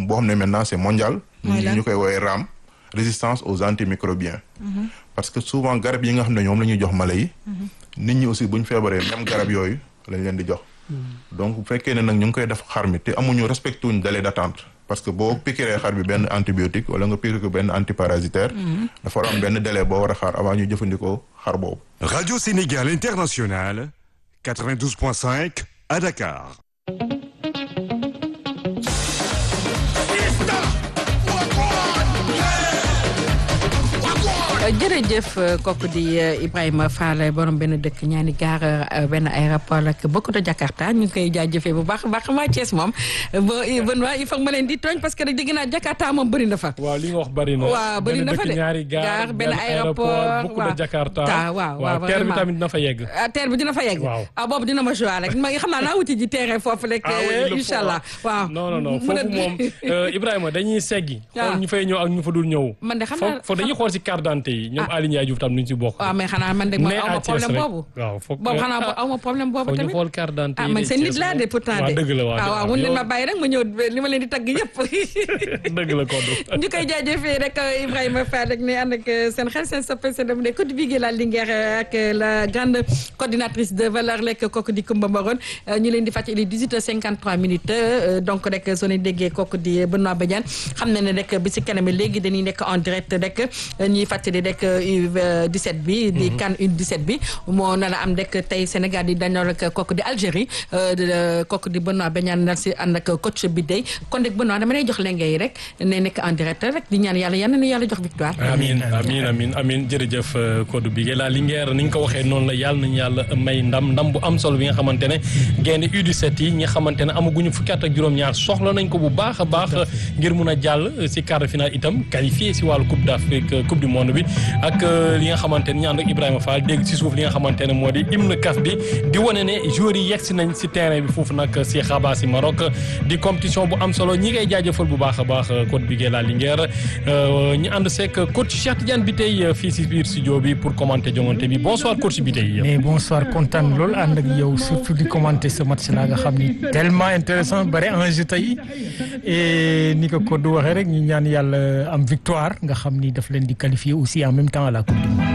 boo xam ne maintenant c'est mondial. Mooy lan ñu koy woowee RAM résistance aux antimicrobiens. parce que souvent garab yi nga xam ne ñoom la ñuy jox mala yi. nit ñi aussi bu ñu feebaree même garab yooyu lañ leen di jox. donc bu fekkee ne nag ñu ngi koy def xar mi te amuñu respecté wuñ délai d'attente parce que boo piqûree xar bi benn antibiotique wala nga piqûre ko benn antiparasitaire. dafa war a am benn délai boo war a xaar avant ñu jëfandikoo xar boobu. Radio Sénégal International, 92.5 à Dakar. jërëjëf kooku di Ibrahima Fall borom benn dëkk ñaani gaar benn aéroport ak beaucoup de Jakarta ñu ngi koy jaajëfee bu baax a baax waa Thiès moom ba Benoît il faut ma leen di tooñ parce que rek dégg naa Jakarta moom bëri na fa. waaw li nga wax bëri na. waaw bëri na fa de benn dëkk ñaari gaar benn aéroport beaucoup waaw de Jakarta. Ta- waaw waaw terre bi vraiment. tamit dina fa yegg. ah terre bi dina fa yegg. Waaw. ah boobu dina ma joué rek ma xam naa naa wuti ji terrain foofu rek. ah oui il le faut, incha allah waaw. non non non Mën a- foofu moom euh, Ibrahima dañuy seggi. Ah. xool ñu fay ñëw ak ñu fa dul ñëw. man de xam foog naa foog dañuy xool si carte d'identité yi ñoom Aliou Ndiaye Diouf tam ñu ci bokk. waaw mais xanaa man de man Mais aw à ma Thiès problème rek. boobu. waaw foog boobu xanaa ah, aw ma problème boobu foog ñu tamit. xool carte d'identité ah yi man de seen nit Thiès laa moom. de pourtant waaw de. dëgg la waaw ah waaw dëgg mun la. leen Yow- ma bàyyi rek ma ñëw li ma leen di tagg yëpp. dëgg la Kodou. ñu koy jaajëfee rek Ibrahima Fall rek ne ànd ak seen xel seen soppe seen dem de Côte Bigué la Linguère ak la grande coordinatrice de valeur lekk kooku di Koumba Mbaron ñu leen di fàttali 18h53 minutes euh, donc rek soo leen déggee kooku di Benoît Badiane xam na ne rek bi si kanam léegi dañuy nekk en direct rek ñuy fàttali rek U17 bi. di CAN U17 bi moo nar a am rek tey Sénégal di dañoo rek kooku di Algérie euh, de- kooku di Benoît Badiane nar si ànd ak coach bi day kon rek Benoît dama lay jox lenge yi rek ne nekk en direct rek di ñaan yàlla yal na yàlla jox victoire. amin amin amin amin jërëjëf euh, Kodou Bigué la Linguère ni nga ko waxee noonu la yàlla nañu yàlla may ndam ndam bu am solo bi nga xamante ne gaynde U17 yi ñi nga xamante ne amaguñu fukki at ak juróom-ñaar soxla nañ ko bu baax a baax ngir mun a jàll si quart de finale itam qualifié si wàllu coupe d'Afrique euh, coupe du monde bi ak euh, li nga xamante ne ñu ànd ak Ibrahima Fall dégg si suuf li nga xamante ne moo di hymne CAF bi di wane ne joueurs yi yegsi nañ si terrain bi foofu nag si Rabat si Maroc di compétition bu am solo ñi ngay jaajëfal bu baax a baax Kodou Bigué la Linguère ñu ànd seeg coach Cheikh Tidiane bi tey fii si biir studio bi pour commenter jongante bi bonsoir coach bi tey. mais bonsoir kontaan lool ànd ak yow surtout di commenter ce match là nga xam ni tellement intéressant bari enjeu tey et ni ko Kodou waxee rek ñu ñaan yàlla am victoire nga xam ni daf leen di qualifier aussi en même temps à la coupe du monde.